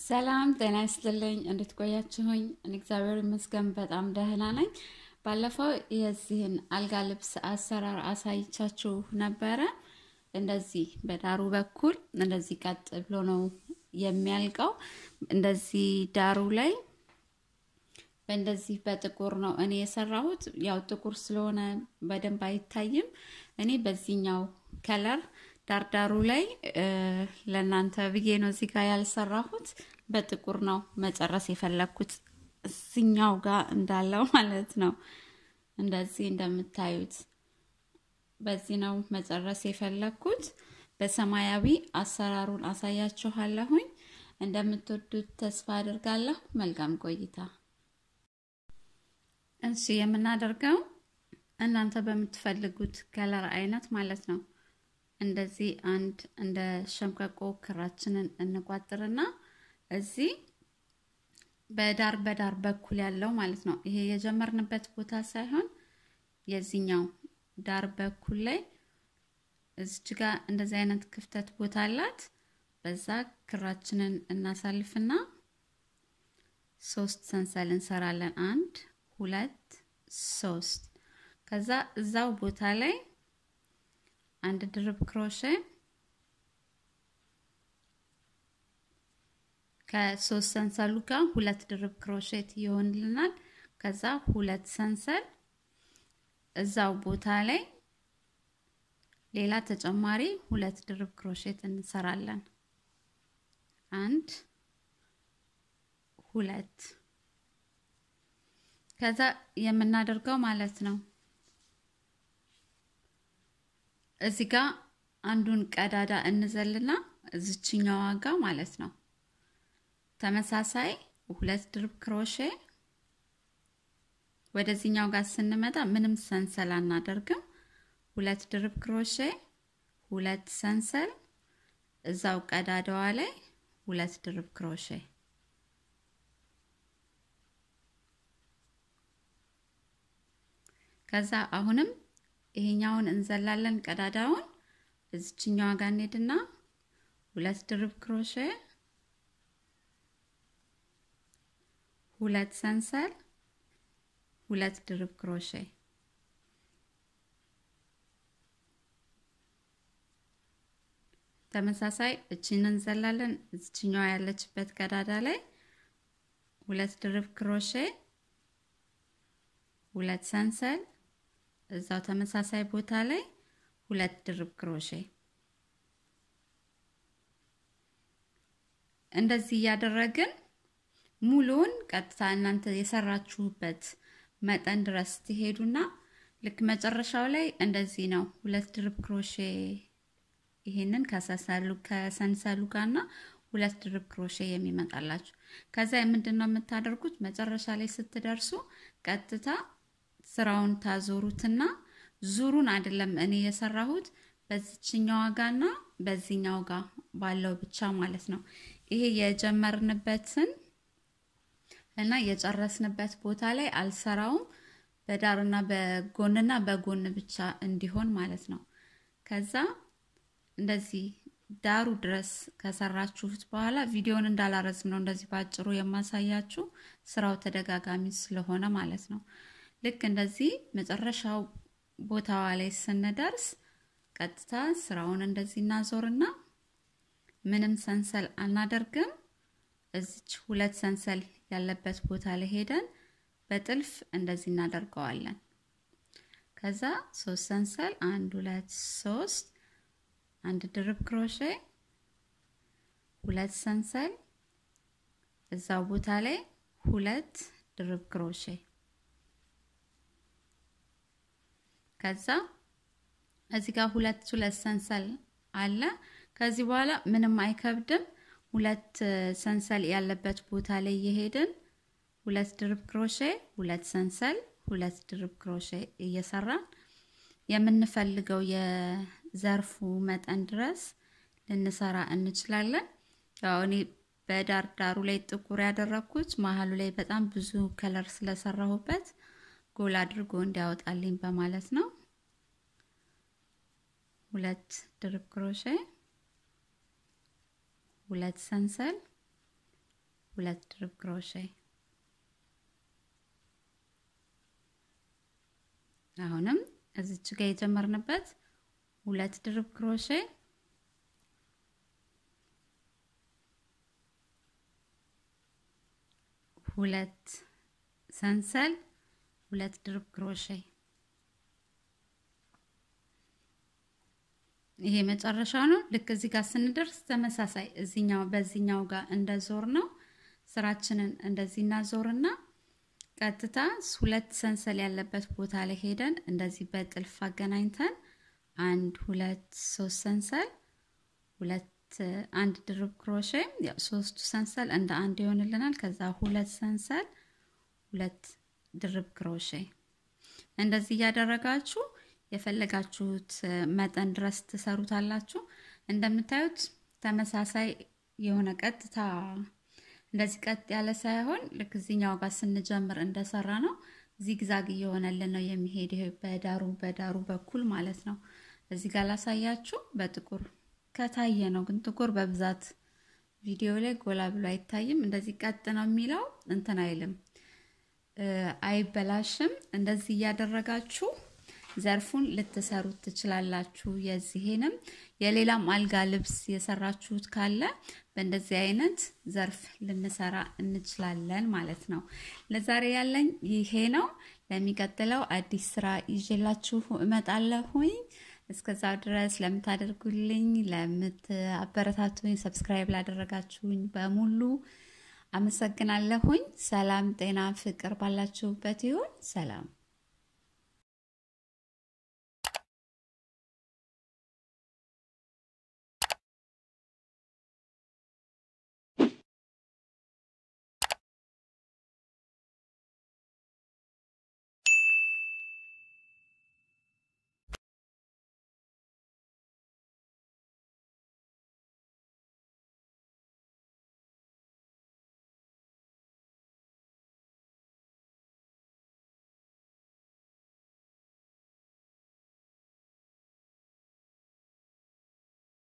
ሰላም ጤና ይስጥልኝ። እንዴት ቆያችሁኝ? እኔ እግዚአብሔር ይመስገን በጣም ደህና ነኝ። ባለፈው የዚህን አልጋ ልብስ አሰራር አሳይቻችሁ ነበረ። እንደዚህ በዳሩ በኩል እንደዚህ ቀጥ ብሎ ነው የሚያልቀው። እንደዚህ ዳሩ ላይ በእንደዚህ በጥቁር ነው እኔ የሰራሁት። ያው ጥቁር ስለሆነ በደንብ አይታይም። እኔ በዚህኛው ከለር ዳርዳሩ ላይ ለእናንተ ብዬ ነው እዚህ ጋር ያልሰራሁት። በጥቁር ነው መጨረስ የፈለግኩት እዚኛው ጋር እንዳለው ማለት ነው። እንደዚህ እንደምታዩት በዚህ ነው መጨረስ የፈለግኩት። በሰማያዊ አሰራሩን አሳያችኋለሁኝ። እንደምትወዱት ተስፋ አድርጋለሁ። መልካም ቆይታ። እሺ የምናደርገው እናንተ በምትፈልጉት ከለር አይነት ማለት ነው። እንደዚህ አንድ እንደ ሸምቀቆ ክራችንን እንቋጥርና እዚህ በዳር በዳር በኩል ያለው ማለት ነው። ይሄ የጀመርንበት ቦታ ሳይሆን የዚህኛው ዳር በኩል ላይ እዚች ጋር እንደዚህ አይነት ክፍተት ቦታ አላት። በዛ ክራችንን እናሳልፍና ሶስት ሰንሰል እንሰራለን። አንድ ሁለት ሶስት። ከዛ እዛው ቦታ ላይ አንድ ድርብ ክሮሼ ከሶስት ሰንሰሉ ጋር ሁለት ድርብ ክሮሼት ይሆንልናል። ከዛ ሁለት ሰንሰል እዛው ቦታ ላይ ሌላ ተጨማሪ ሁለት ድርብ ክሮሼት እንሰራለን። አንድ ሁለት። ከዛ የምናደርገው ማለት ነው እዚህ ጋር አንዱን ቀዳዳ እንዘልና እዚችኛዋ ጋር ማለት ነው ተመሳሳይ ሁለት ድርብ ክሮሼ ወደዚህኛው ጋር ስንመጣ ምንም ሰንሰል አናደርግም። ሁለት ድርብ ክሮሼ፣ ሁለት ሰንሰል እዛው ቀዳዳዋ ላይ ሁለት ድርብ ክሮሼ ከዛ አሁንም ይሄኛውን እንዘላለን። ቀዳዳውን እዚችኛዋ ጋር እንሄድና ሁለት ድርብ ክሮሼ ሁለት ሰንሰል ሁለት ድርብ ክሮሼ ተመሳሳይ እቺን እንዘላለን። እዚችኛዋ ያለችበት ቀዳዳ ላይ ሁለት ድርብ ክሮሼ ሁለት ሰንሰል እዛው ተመሳሳይ ቦታ ላይ ሁለት ድርብ ክሮሼ እንደዚህ እያደረግን ሙሉውን ቀጥታ እናንተ የሰራችሁበት መጠን ድረስ ትሄዱና ልክ መጨረሻው ላይ እንደዚህ ነው። ሁለት ድርብ ክሮሼ ይሄንን ከሰንሰሉ ከሰንሰሉ ጋርና ሁለት ድርብ ክሮሼ የሚመጣላችሁ። ከዛ ምንድን ነው የምታደርጉት? መጨረሻ ላይ ስትደርሱ ቀጥታ ስራውን ታዞሩትና ዙሩን አይደለም እኔ የሰራሁት በዚችኛዋ ጋና በዚህኛው ጋር ባለው ብቻ ማለት ነው። ይሄ የጀመርንበትን እና የጨረስንበት ቦታ ላይ አልሰራውም። በዳርና በጎንና በጎን ብቻ እንዲሆን ማለት ነው። ከዛ እንደዚህ ዳሩ ድረስ ከሰራችሁት በኋላ ቪዲዮን እንዳላረዝም ነው እንደዚህ ባጭሩ የማሳያችሁ ስራው ተደጋጋሚ ስለሆነ ማለት ነው። ልክ እንደዚህ መጨረሻው ቦታዋ ላይ ስንደርስ ቀጥታ ስራውን እንደዚህ እናዞርና ምንም ሰንሰል አናደርግም። እዚች ሁለት ሰንሰል ያለበት ቦታ ላይ ሄደን በጥልፍ እንደዚህ እናደርገዋለን። ከዛ ሶስት ሰንሰል አንድ ሁለት ሶስት አንድ ድርብ ክሮሼ ሁለት ሰንሰል እዛው ቦታ ላይ ሁለት ድርብ ክሮሼ ከዛ እዚህ ጋር ሁለት ሁለት ሰንሰል አለ። ከዚህ በኋላ ምንም አይከብድም። ሁለት ሰንሰል ያለበት ቦታ ላይ የሄድን ሁለት ድርብ ክሮሼ፣ ሁለት ሰንሰል፣ ሁለት ድርብ ክሮሼ እየሰራን የምንፈልገው የዘርፉ መጠን ድረስ ልንሰራ እንችላለን። ያው እኔ በዳር ዳሩ ላይ ጥቁር ያደረኩት መሀሉ ላይ በጣም ብዙ ከለር ስለሰራሁበት ጎል አድርጎ እንዲያወጣልኝ በማለት ነው። ሁለት ድርብ ክሮሼ ሁለት ሰንሰል ሁለት ድርብ ክሮሼ አሁንም እዚች ጋር የጀመርንበት ሁለት ድርብ ክሮሼ ሁለት ሰንሰል ሁለት ድርብ ክሮሼ ይሄ መጨረሻው ነው። ልክ እዚህ ጋር ስንደርስ ተመሳሳይ እዚኛው በዚህኛው ጋር እንደዞር ነው ስራችንን እንደዚህ እናዞርና ቀጥታ ሁለት ሰንሰል ያለበት ቦታ ላይ ሄደን እንደዚህ በጥልፍ አገናኝተን አንድ ሁለት ሶስት ሰንሰል ሁለት አንድ ድርብ ክሮሼ ያው ሶስቱ ሰንሰል እንደ አንድ ይሆንልናል። ከዛ ሁለት ሰንሰል ሁለት ድርብ ክሮሼ እንደዚህ እያደረጋችሁ የፈለጋችሁት መጠን ድረስ ትሰሩታላችሁ። እንደምታዩት ተመሳሳይ የሆነ ቀጥታ እንደዚህ ቀጥ ያለ ሳይሆን ልክ እዚህኛው ጋር ስንጀምር እንደሰራ ነው ዚግዛግ እየሆነልን ነው የሚሄድ በዳሩ በዳሩ በኩል ማለት ነው። እዚህ ጋር ላሳያችሁ በጥቁር ከታየ ነው፣ ግን ጥቁር በብዛት ቪዲዮ ላይ ጎላ ብሎ አይታይም። እንደዚህ ቀጥ ነው የሚለው እንትን አይልም፣ አይበላሽም። እንደዚህ እያደረጋችሁ ዘርፉን ልትሰሩት ትችላላችሁ። የዚህንም የሌላም አልጋ ልብስ የሰራችሁት ካለ በእንደዚህ አይነት ዘርፍ ልንሰራ እንችላለን ማለት ነው። ለዛሬ ያለኝ ይሄ ነው። ለሚቀጥለው አዲስ ስራ ይዤላችሁ እመጣለሁኝ። እስከዛው ድረስ ለምታደርጉልኝ፣ ለምትአበረታቱኝ፣ ሰብስክራይብ ላደረጋችሁኝ በሙሉ አመሰግናለሁኝ። ሰላም፣ ጤና፣ ፍቅር ባላችሁበት ይሁን። ሰላም